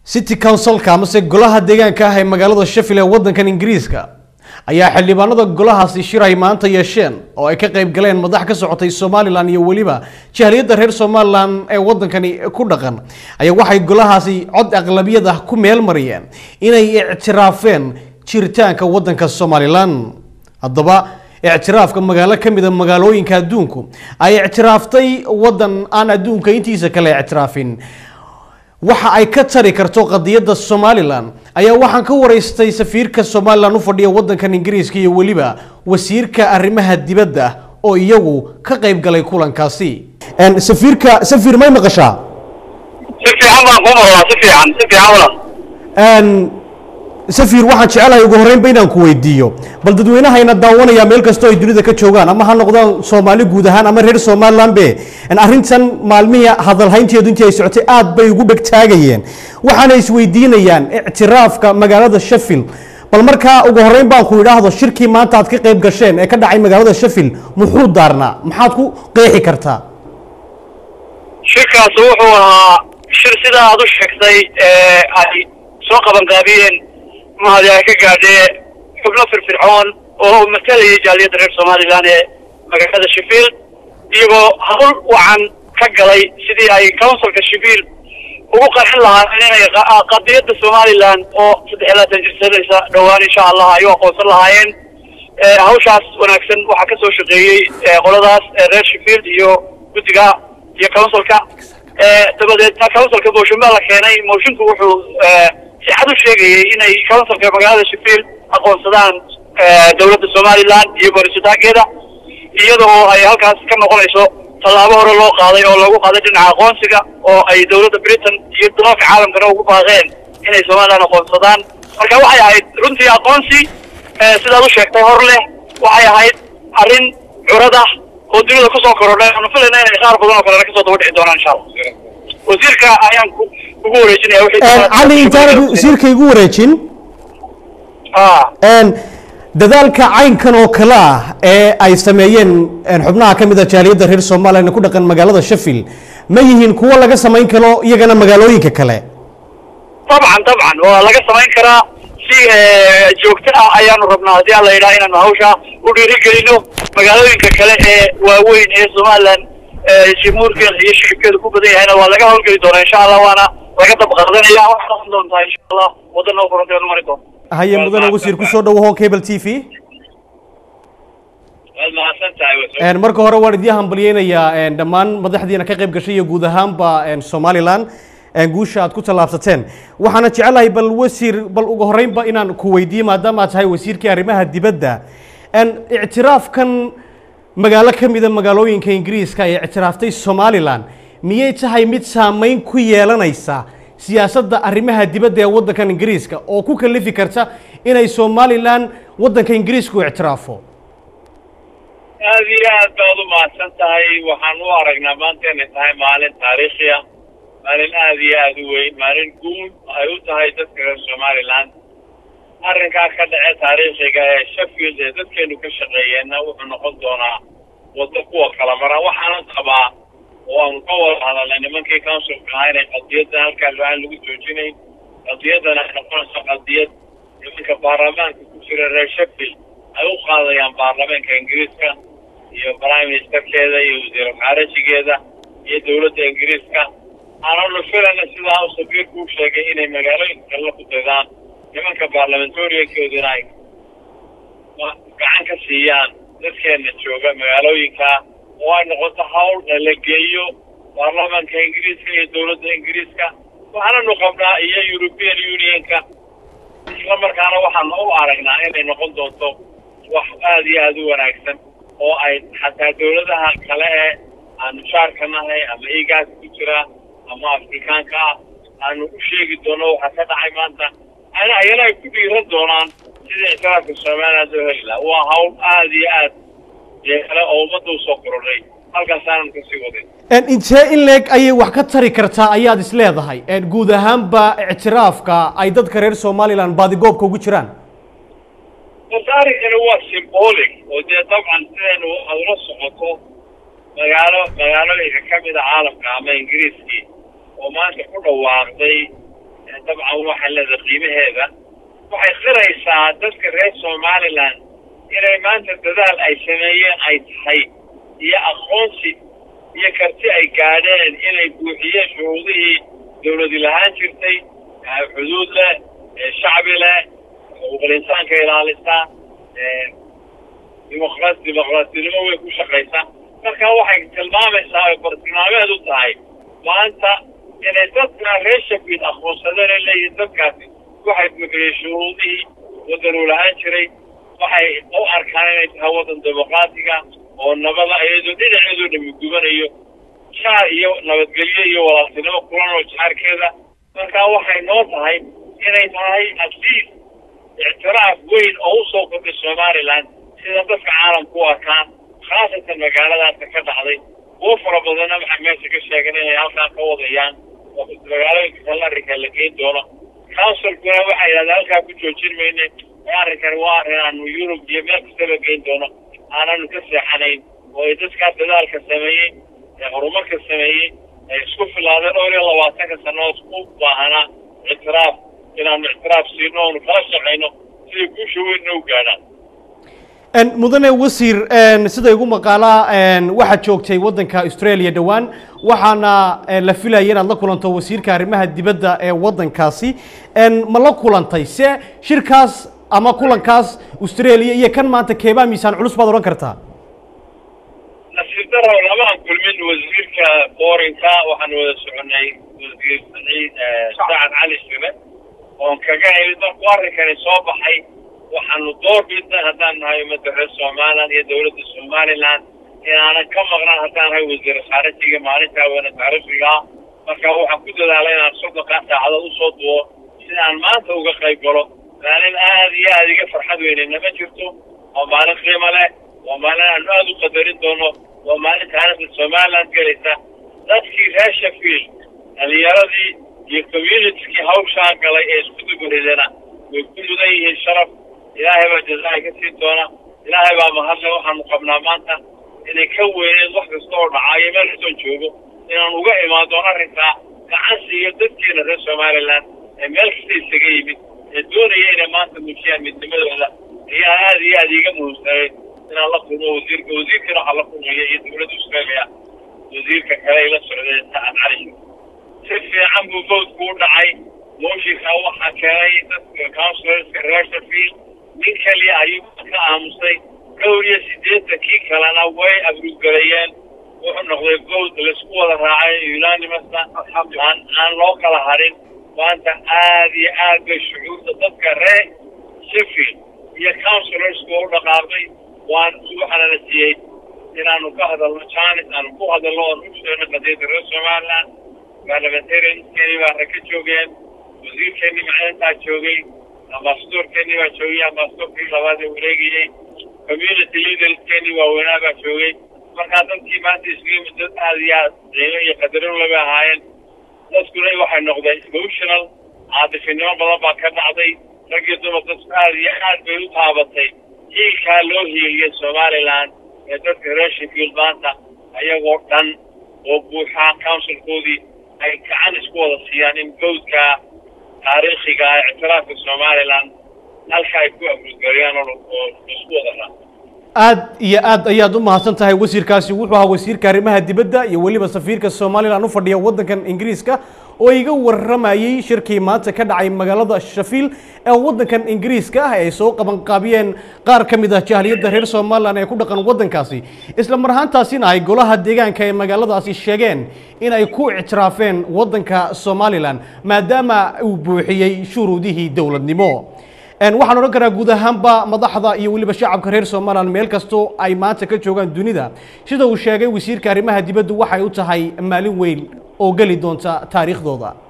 city councilka amase golaha deegaanka ah ee magaalada sheffield ee wadankan ingiriiska ayaa xildhibaanada golahaasi shir ay maanta yeesheen oo ay ka qayb galeen madax ka socotay somalilan iyo weliba jahliyadda reer somalilan ee wadankani ku dhaqan ayaa waxay golahaasi cod aqlabiyad ah ku meel mariyeen inay ictiraafeen jiritaanka wadanka somalilan haddaba ictiraafka magaalo ka mid a magaalooyinka adduunku ay ictiraaftay wadan aan adduunka intiisa kale ictiraafin waxa ay ka tari karto qadiyadda somalilan ayaa waxaan ka waraystay safiirka somalilan u fadhiya wadankan ingiriiska iyo weliba wasiirka arrimaha dibadda oo iyagu ka qayb galay kulankaasi safiirka safiir may maqashaa si fiican baan kuu maqlaa si fiican si fiican walaal safiir waxaan jecelahay ugu horreynba inaan ku weydiiyo bal dadweynahayna daawanaya meel kastoo ay dunida ka joogaan ama ha noqdaan soomaali guud ahaan ama reer somaliland be arrintan maalmihii hadalhaynteedu intii ay socotay aad bay ugu dhegtaagayeen waxaana isweydiinayaan ictiraafka magaalada sheffield bal markaa ugu horreyn baan ku idhaahdo shirkii maanta aad ka qayb gasheen ee ka dhacay magaalada sheffield muxuu daarnaa maxaad ku qeexi kartaa shirkaas wuxuu ahaa shir sidaa aad u sheegtay ee ay soo qabanqaabiyeen mahadi ay ka gaadhee xubno firfircoon oo matalayay jaaliyadda reer somalilan ee magaalada sheffield iyagoo hawl wacan ka galay sidii ay councilka sheffield ugu qarxin lahaayeen inay qadiyadda somalilan oo saddex iyo labaatan jirsanaysa dhowaan insha allah ay u aqoonsan lahaayeen hawshaas wanaagsan waxaa ka soo shaqeeyey qoladaas reer sheffield iyo guddiga iyo councilka dabadeedna councilka motion baa la keenay moshinku wuxuu si cad u sheegayay inay councilka magaalada sheffield aqoonsadaan dawladda somalilan iyo barisitaageeda iyada oo ay halkaas ka noqonayso tallaabo hore loo qaaday oo loogu qaaday dhinaca aqoonsiga oo ay dawladda britain iyo dalalka caalamkana ugu baaqeen inay somalilan aqoonsadaan marka waxay ahayd runtii aqoonsi sidaad u sheegtay hor leh waxay ahayd arrin curad ah oo dunida kusoo korodhay aanu filayna inay qaar badan oo kalena kasoo daba dhici doonaan insha allah wasiirka ayaan ku ugu wareejinaya cali intaanad wasiirka igu wareejin dadaalka caynkan oo kale ah ee ay sameeyeen xubnaha ka mid a jaaliyadda reer somalilan ku dhaqan magaalada sheffield ma yihiin kuwo laga samayn karo iyagana magaalooyinka kale dabcan dabcan waa laga samayn karaa si joogto ah ayaanu rabnaa haddii alla yidhaha inaanu hawsha u dhiirigelino magaalooyinka kale ee waaweyn ee somalilan jimuurkeeda iyo shicibkeeda ku badan yahayna waa laga hawlgeli doonaa insha allah waana laga dab qaadanaya waxay noqon doontaa insha allah waddan oo furantay mari doonta haye mudane wasiir kusoo dhawaho cable t v waad mahadsan tahay marka hore waan idii hambalyeynayaa dhammaan madaxdiina ka qayb gashay iyo guud ahaanba somalilan guusha aad ku tallaabsateen waxaana jecelahay bal wasiir bal ugu horreynba inaan ku weydiiyo maadaama aad tahay wasiirkii arrimaha dibadda ictiraafkan magaalo ka mida magaalooyinka ingiriiska ee ictiraaftay somalilan miyay tahay mid saameyn ku yeelanaysa siyaasadda arrimaha dibadda ee waddankan ingiriiska oo ku kalifi karta inay somalilan waddanka ingiriisku ictiraafo aada iyo aad baad u mahadsan tahay waxaan u aragnaa maanta inay tahay maalin taariikhi ah maalin aada iyo aada u weyn maalin guul ay u tahay dadka reer somalilan arrinkaa ka dhace taariikhiga ee sheffield ee dadkeenu ka shaqeeyeenna wuxuu noqon doonaa waddo kuwa kala mara waxaana qabaa oo aanu ka wada hadalnay nimankii councilka ahaa inay qadiyadda halkaa lo-aan lagu joojinayn qadiyaddana ay noqonayso qadiyad nimanka baarlamaanka ku jira reer sheffield ay u qaadayaan baarlamaanka ingiriiska iyo prime ministerkeeda iyo wasiir khaarajigeeda iyo dawladda ingiriiska aananu filayna sidaa u safiirku u sheegay inay magaalooyinka kale la ku daydaan nimanka baarlamentariankooduna ay gacan ka siiyaan dadkeena jooga magaalooyinka oo ay noqoto hawl la geeyo baarlamaanka ingiriiska iyo dawladda ingiriiska waxaananu qabnaa iyo european unionka isla markaana waxaanu u aragnaa inay noqon doonto wax aada iyo aada u wanaagsan oo ay xataa dawladaha kale ee aanu jaarka nahay ama igaas ku jira ama afrikaanka ah aanu u sheegi doono waxa ka dhacay maanta ana ayana ay ku dhiiran doonaan sidii ictiraafka somaliland loo heli laha waa hawl aada iyo aad yeele oo ummadda usoo korodhay halkaasaanan kasii wadin intee in leeg ayay wax ka tari kartaa ayaad is leedahay guud ahaanba ictiraafka ay dadka reer somalilan baadigoobka ugu jiraan horta arrinkani waa symbolic oo dee dabcan sidaynu aad ula socoto magaalo magaalooyinka ka mida caalamka ama ingiriiskii oo maanta ku dhawaaqday dabcan waxay leedahay qiimaheeda waxay qiraysaa dadka reer somaliland inay maanta dadaal ay sameeyeen ay tahay iyo aqoonsi iyo karti ay gaadheen inay buuxiyeen shuruudihii dawladi lahaan jirtay xuduud leh shacbi leh xuquuqul insaanka ilaalisa dimuqraas dimuqraasinimo way ku shaqaysaa marka waxay tilmaamaysaa ay bartilmaameed u tahay maanta inay dadka reer shafiid aqoonsadeen ay leeyihiin dadkaasi waxay buuxiyeen shuruudihii waddanuu lahaan jiray waxay u arkaan inay tahay waddan dimuqraatiga oo nabada iyadoo dhinaceedoo dhami gubanayo jaar iyo nabadgelyo iyo walaaltinimo kulan oo jaarkeeda marka waxay noo tahay inay tahay absiis ictiraaf weyn oo u soo kordhay somaliland sida dadka caalamku u arkaan khaasatan magaaladaasa ka dhacday kuwo fara badanna waxay meesha ka sheegeen inay halkaa ka wadayaan oo magaalooyinka kale arrinka la geyn doono counsilkuna waxay yidhahdeen halkaa ku joojin mayne ee arrinkani waa arrin aanu yurub iyo meel kastaba geyn doono aananu ka seexanayn oo ay dadkaa dadaalka sameeyey ee horumarka sameeyey ay isku filaadeen dhowr iyo labaatanka sannadood ku baahanaa ictiraaf inaanu ictiraaf siino oonu kala shaqayno siday guusha weynna u gaadhaan mudane wasiir sida igu maqaalaa waxaad joogtay waddanka australia dhowaan waxaana la filaya inaad la kulanto wasiirka arrimaha dibadda ee waddankaasi ma la kulantay se shirkaas ama kulankaas australia iyo kan maanta keebaa miisaan culus baad odhan kartaa nasiib daro lamaan kulmin wasiirka boorinka waxaan wada soconay wasiir saciid sacad cali shire oon kaga helid markuu arrinkani soo baxay waxaanu door bidnay haddaan nahay ummadda reer somaliland iyo dawladda somaliland inaanan ka maqnaan haddaan nahay wasiir khaarijiga maalintaa weyne taariikhigaa marka waxaan ku dadaalay inaan soddonkaa saacadood usoo duwo si aan maanta uga qayb galo maalin aad iyo aad iga farxad weynena ma jirto waa maalin qiimo leh waa maalin aanu aada u qadarin doono waa maalin taariikhda somaliland gelaysa dadkii reer shafield dhalinyaradii iyo communitikii hawshaa galay ee isku duguridana way ku mudan yihiin sharaf ilaahay baa jazaa'i ka siin doona ilaahay baa mahadle waxaanu qabnaa maanta inay ka weyneed wax kasta oo dhacaayo meel kastoon joogo inaan uga imaan doono arrinkaa gacan siiyo dadkeena reer somaliland ee meel kasta isaga yimid ee doonaya inay maanta muujiyaan midnimadooda ayaa aad iyo aad iiga muhiimsanay inaan la kulmo wasiirka wasiirkana waxaa la kulmaya iyo dawladda australia wasiirka kale ay la socdeen sacad cali si fiican buu voodku u dhacay mooshinka waxaa keenay dadka counsilarska reer shafield nin keliya ayuu ka aamusay dhowr iyo siddeetankii kalena way abrugalayeen wuxuu noqday vote laisku wada raacay unanimousna aan aan loo kala harin maanta aad iyo aad bay shucuurta dadka reer sheffield iyo counsilarska u dhaqaaqay waan waxaana la siiyey inaanu ka hadalno janis aanu ku hadalno oon u sheegno qadiyadda reer somaliland parliamentarianskeenii baa rag ka joogeen wasiirkeenii maclintaa joogay ambasadorkeenii baa joogay ambasadorkii labaad ee wareegayey community leaderskeenii waaweynaa baa joogay markaa dadkii maanta isliim dad aad iyo aad qiimo iyo qadarin laba ahaayeen dadkuna waxay noqdeen emotional caatifinimo badan baa ka dhacday rag iyo dumar dadku aad iyo aad bay u taabatay hiilkaa loo hiiliyay somaliland ee dadka reer sheffield maanta ayagoo dhan oo buuxaa counsilkoodii ay gacan isku wada siiyaan in gowdka taariikhiga ah ictiraafka somaliland halka ay ku abrugariyaan oo isku wada raa aad iyo aad ayaad u mahadsan tahay wasiirkaasi wuxuu ahaa wasiirka arrimaha dibadda iyo weliba safiirka somalilan u fadhiya waddankan ingiriiska oo iga warramayey shirkii maanta ka dhacay magaalada shafiil ee waddankan ingiriiska ah ay soo qabanqaabiyeen qaar ka mid ah jahliyadda reer somalilan ee ku dhaqan waddankaasi isla mar ahaantaasina ay golaha deegaanka ee magaaladaasi sheegeen in ay ku ictiraafeen waddanka somalilan maadaama uu buuxiyey shuruudihii dowladnimo waxaan odhan karaa guud ahaanba madaxda iyo weliba shacabka reer somalilan meel kastoo ay maanta ka joogaan dunida sida uu sheegay wasiirka arrimaha dibaddu waxay u tahay maalin weyn oo geli doonta taariikhdooda